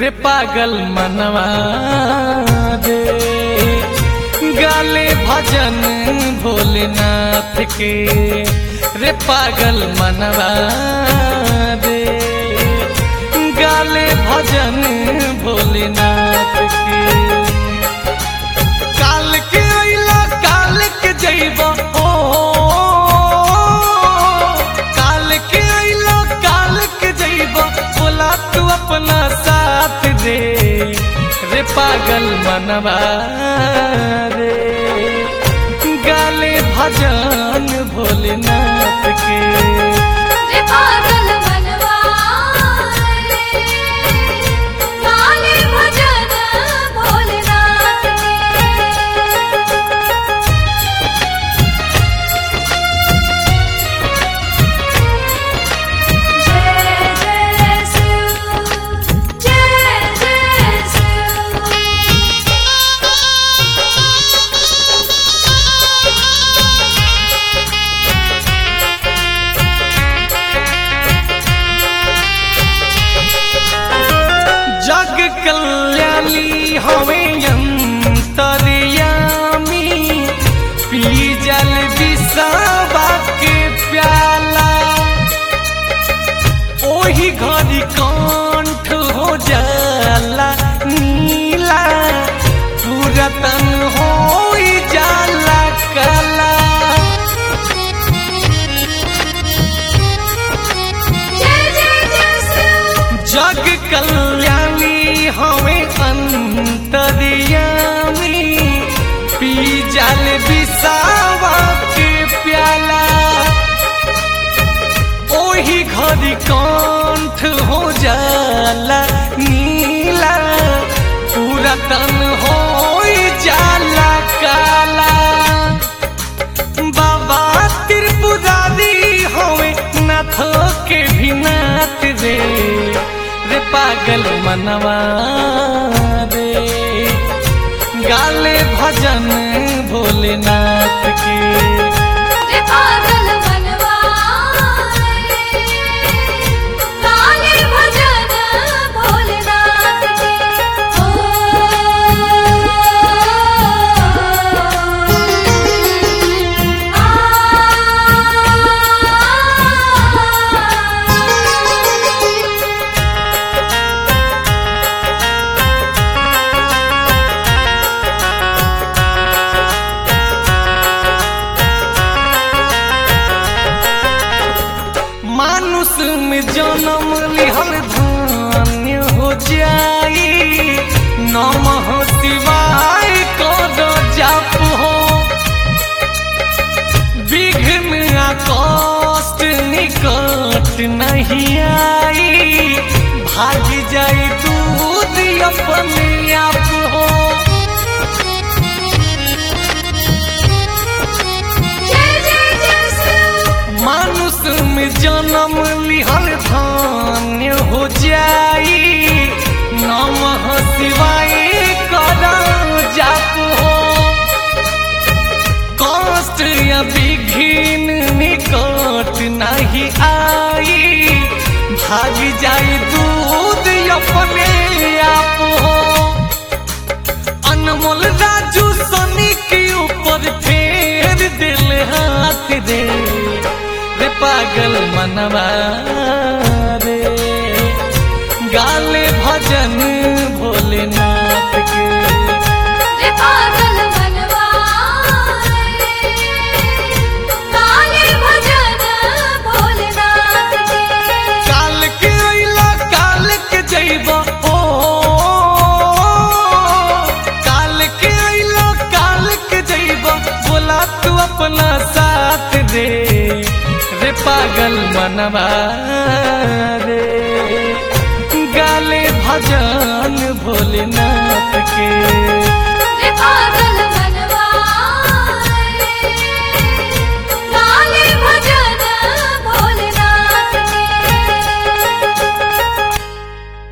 रे पागल मनवा दे गाले भजन भोलेनाथ के रे पागल मनवा दे गाले भजन भोलेनाथ के काल के अइला काल के जइब ओ काल के अइला काल के जइब बोला तू अपना साथ दे रे पागल मनवा रे गाले भजन भोलेनाथ के रे पागल मनवा रे गाले भजन भोलेनाथ के जय जय शिव जय जय जग कल्याणी हवे अंतर्यामी पी जल विसावा के प्याला ओही घड़ी कंठ हो जाला नीला पूरा तन हो जाला कला जय जय जय शिव जग कल्याणी हमें अंतर्यामी पी जल विसावा के प्याला ओही घड़ी कंठ हो जाला नीला पूरा तन हो जाला काला बाबा त्रिपुरारी होवे नाथ के भी नाथ रे रे पागल मनवा रे गाले भजन भोलेनाथ के रे पागल मनवा रे गाले भजन भोलेनाथ के ओ आ मानुष में जन्म लिहल धन्य हो जाई नमः शिवाय कर जाप हो विघ्न आ कष्ट निकट नहीं आई भाग जाई दूध अपने आप हो जय जय जय शिव मानुष में जन्म लिहल धन्य हो जाई नमः शिवाय कर जाप हो कष्ट या विघ्न निकट नहीं आई भाग जाई दूध अपने आप हो अनमोल राजू सनी के ऊपर फेर दिल हाथ दे रे पागल मनवा रे गाले भजन भोलेनाथ के रे पागल मनवा रे गाले भजन भोलेनाथ के काल के अइला काल के जइब ओ काल के अइला काल के जइब बोला तू अपना साथ दे रे पागल मनवा रे गाले भजन भोलेनाथ के